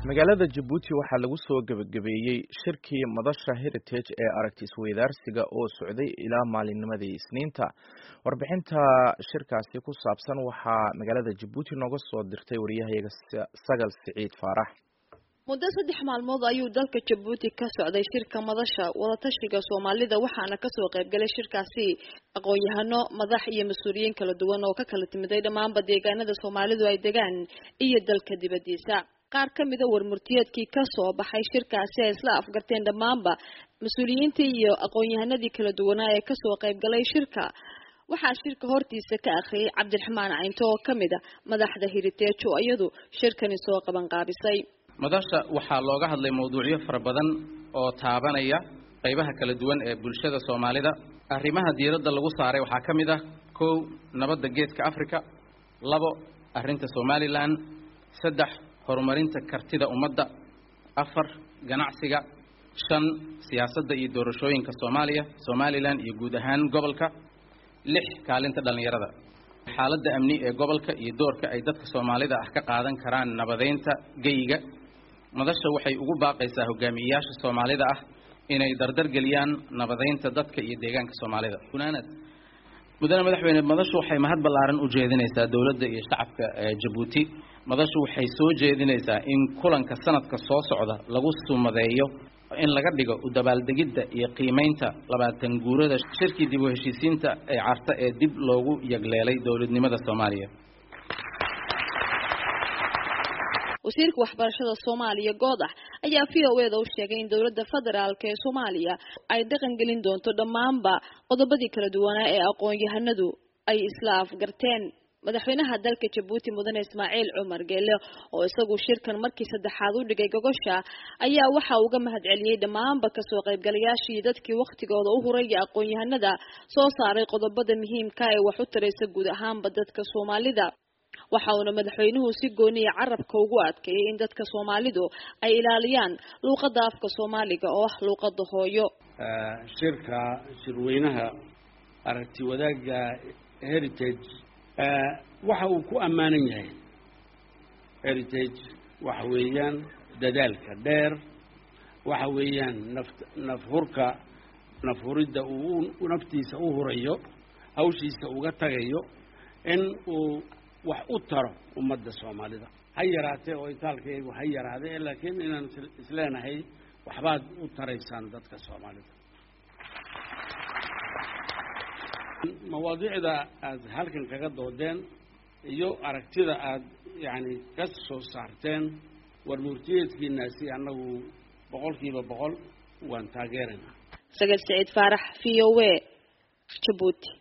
magaalada jabuuti waxaa lagu soo gebagabeeyey shirkii madasha heritage ee aragti isweydaarsiga oo socday ilaa maalinnimadii isniinta warbixinta shirkaasi ku saabsan waxaa magaalada jabuuti nooga soo dirtay wariyahayaga sagal siciid faarax muddo saddex maalmood ayuu dalka jabuuti ka socday shirka madasha wadatashiga soomaalida waxaana kasoo qaybgalay shirkaasi aqoon-yahano madax iyo mas-uuliyiin kala duwan oo ka kala timiday dhammaanba deegaanada soomaalidu ay degaan iyo dalka dibadiisa qaar ka mida warmurtiyeedkii kasoo baxay shirkaasi ay isla afgarteen dhammaanba mas-uuliyiintii iyo aqoon-yahanadii kala duwanaa ee kasoo qaybgalay shirka waxaa shirka hortiisa ka akhriyay cabdiraxmaan caynto oo kamid a madaxda hiriteejo iyadu shirkani soo qabanqaabisay madasha waxaa looga hadlay mawduucyo fara badan oo taabanaya qaybaha kala duwan ee bulshada soomaalida arrimaha diiradda lagu saaray waxaa ka mid ah kow nabadda geeska africa labo arrinta somalilan saddex horumarinta kartida ummadda afar ganacsiga shan siyaasadda iyo doorashooyinka soomaaliya somalilan iyo guud ahaan gobolka lix kaalinta dhallinyarada xaaladda amni ee gobolka iyo doorka ay dadka soomaalida ah ka qaadan karaan nabadeynta geyiga madasha waxay ugu baaqaysaa hogaamiyeyaasha soomaalida ah inay dardargeliyaan nabadeynta dadka iyo deegaanka soomaalida gunaanad mudane madaxweyne madashu waxay mahad ballaaran u jeedinaysaa dowladda iyo shacabka jabuuti madashu waxay soo jeedinaysaa in kulanka sanadka soo socda lagu sumadeeyo in laga dhigo u dabaaldegidda iyo qiimeynta labaatan guurada shirkii dib u heshiisiinta ee carta ee dib loogu yagleelay dowladnimada soomaaliya wasiirka waxbarashada soomaaliya goodax ayaa v o eda u sheegay in dowladda federaalk ee soomaaliya ay dhaqan gelin doonto dhammaanba qodobadii kala duwanaa ee aqoon-yahanadu ay isla afgarteen madaxweynaha dalka jabuuti mudane ismaaciil cumar geele oo isagu shirkan markii saddexaad u dhigay gogosha ayaa waxa uga mahad celiyey dhammaanba kasoo qaybgalayaashii dadkii wakhtigooda u huray iyo aqoon-yahanada soo saaray qodobada muhiimka ee wax u taraysa guud ahaanba dadka soomaalida waxa uuna madaxweynuhu si gooniya carabka ugu adkeeyay in dadka soomaalidu ay ilaaliyaan luuqadda afka soomaaliga oo ah luuqada hooyo shirka shirweynaha aragti wadaagga heritage waxa uu ku ammaanan yahay heritage waxa weeyaan dadaalka dheer waxa weeyaan naf nafhurka nafhuridda uu naftiisa u hurayo hawshiisa uga tagayo in uu wax u taro ummadda soomaalida ha yaraatee oo itaalkaygu ha yaraade laakiin inaan isleenahay waxbaad u taraysaan dadka soomaalida mawaadiicda aad halkan kaga doodeen iyo aragtida aad yacni ka soo saarteen warmurtiyeedkiinaasi annagu boqolkiiba boqol waan taageeraynaa sagal saciid faarax v o a jabuuti